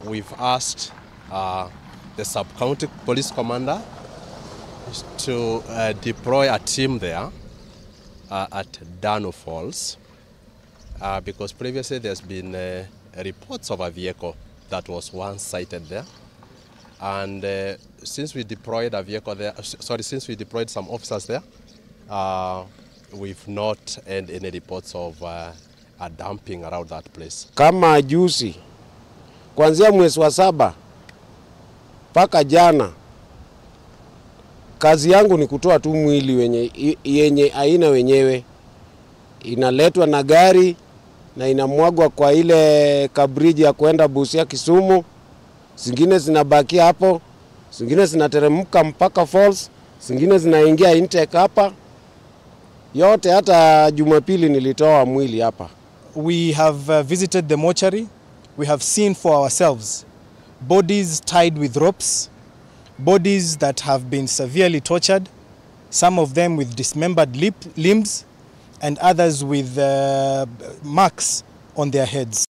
we've asked uh, the sub-county police commander to uh, deploy a team there uh, at Dano Falls uh, because previously there's been uh, reports of a vehicle that was once sighted there. And uh, since we deployed a vehicle there, uh, sorry, since we deployed some officers there, uh, we've not had any reports of uh, a dumping around that place. Kama juzi kuanzia mwezi wa saba mpaka jana, kazi yangu ni kutoa tu mwili wenye, yenye aina wenyewe, inaletwa na gari na inamwagwa kwa ile kabriji ya kwenda Busia Kisumu, zingine zinabakia hapo, zingine zinateremka mpaka Falls, zingine zinaingia intake hapa yote. Hata Jumapili nilitoa mwili hapa. We have uh, visited the mortuary. We have seen for ourselves bodies tied with ropes, bodies that have been severely tortured, some of them with dismembered lip, limbs, and others with uh, marks on their heads.